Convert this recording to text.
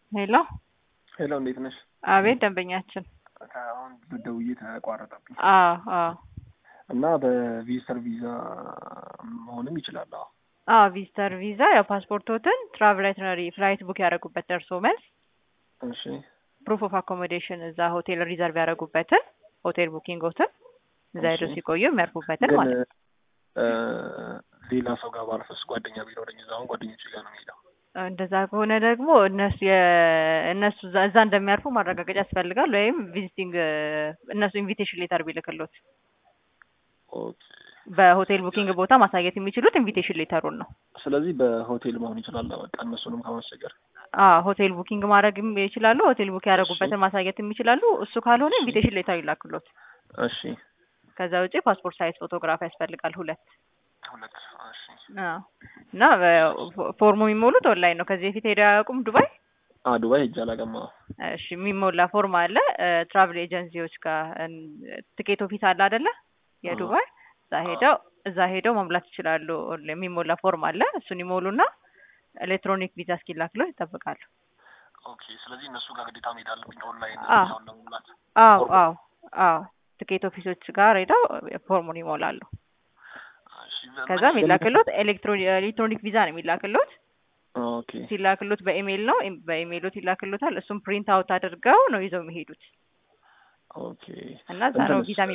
ሄሎ ሄሎ እንዴት ነሽ? አቤት ደንበኛችን። አሁን ደውዬ ተቋረጠብኝ አዎ አዎ እና በቪዚተር ቪዛ መሆንም ይችላል። አዎ አዎ ቪዚተር ቪዛ ያው ፓስፖርቶትን ትራቭል አይትነሪ ፍላይት ቡክ ያደረጉበት ደርሶ መልስ እሺ ፕሩፍ ኦፍ አኮሞዴሽን እዛ ሆቴል ሪዘርቭ ያደረጉበትን ሆቴል ቡኪንጎትን እዛ ሄደው እሺ። ሲቆዩ የሚያርፉበትን ግን ማለት ነው። እ፣ ሌላ ሰው ጋር ባልፈስ ጓደኛ ቢኖረኝ እዛ አሁን ጓደኞቼ ጋር ነው የሚሄደው። እንደዛ ከሆነ ደግሞ እነሱ የ- እነሱ እዛ እዛ እንደሚያርፉ ማረጋገጫ ያስፈልጋል። ወይም ቪዚቲንግ እነሱ ኢንቪቴሽን ሌተር ቢልክሎት ኦኬ። በሆቴል ቡኪንግ ቦታ ማሳየት የሚችሉት ኢንቪቴሽን ሌተሩን ነው። ስለዚህ በሆቴል መሆን ይችላል። በቃ እነሱንም ከማስቸገር አዎ ሆቴል ቡኪንግ ማድረግ ይችላሉ። ሆቴል ቡክ ያደረጉበትን ማሳየት የሚችላሉ። እሱ ካልሆነ ኢንቪቴሽን ሌተር ይላክሎት። እሺ ከዛ ውጪ ፓስፖርት ሳይዝ ፎቶግራፍ ያስፈልጋል ሁለት። ሁለት እሺ አዎ እና በ- ፎርሙ የሚሞሉት ኦንላይን ነው። ከዚህ በፊት ሄደው አያውቁም ዱባይ? አ ዱባይ ሄጄ አላውቅም። አዎ እሺ የሚሞላ ፎርም አለ ትራቭል ኤጀንሲዎች ጋር ትኬት ኦፊስ አለ አይደለ? የዱባይ እዛ ሄደው እዛ ሄደው መሙላት ይችላሉ። የሚሞላ ፎርም አለ። እሱን ይሞሉና ኤሌክትሮኒክ ቪዛ እስኪላክለው ይጠብቃሉ። ኦኬ። ስለዚህ እነሱ ጋር ግዴታ መሄድ አለብኝ ኦንላይን አዎ። ቪዛውን ለመሙላት። አዎ ፎርሙ? አዎ አዎ ትኬት ኦፊሶች ጋር ሄደው ፎርሙን ይሞላሉ። እሺ ከዛ የሚላክሎት ኤሌክትሮኒክ ቪዛ ነው የሚላክሎት። ኦኬ ሲላክሎት በኢሜይል ነው። በኢሜይሎት ይላክሎታል። እሱም ፕሪንት አውት አድርገው ነው ይዘው የሚሄዱት ኦኬ እና እዛ ነው እንትንስ ቪዛ